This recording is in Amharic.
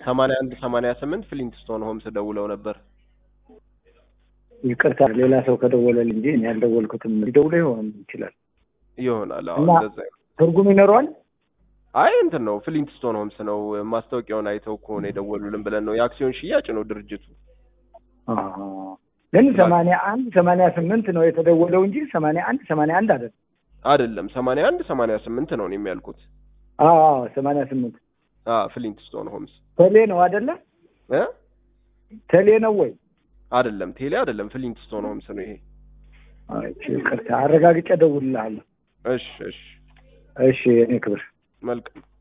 ሰማንያ አንድ ሰማንያ ስምንት ፍሊንትስቶን ሆምስ ደውለው ነበር። ይቅርታ ሌላ ሰው ከደወለልኝ እንጂ እኔ ያልደወልኩትም ሊደውለው ይሆን ይችላል። ይሆናል። አዎ እና- እንደዛ ይሆናል። ትርጉም ይኖረዋል። አይ እንትን ነው ፍሊንትስቶን ሆምስ ነው ማስታወቂያውን አይተው ከሆነ የደወሉልን ብለን ነው። የአክሲዮን ሽያጭ ነው ድርጅቱ። አዎ። ግን ሰማንያ አንድ ሰማንያ ስምንት ነው የተደወለው እንጂ ሰማንያ አንድ ሰማንያ አንድ አይደለም። አይደለም ሰማንያ አንድ ሰማንያ ስምንት ነው እኔ የሚያልኩት። አዎ ሰማንያ ስምንት አ ፍሊንትስቶን ሆምስ ቴሌ ነው አይደለ? እ ቴሌ ነው ወይ? አይደለም ቴሌ አይደለም ፍሊንትስቶን ሆምስ ነው ይሄ። አይ ይቅርታ፣ አረጋግጬ እደውልልሃለሁ። እሺ እሺ እሺ እኔ ክብር መልካም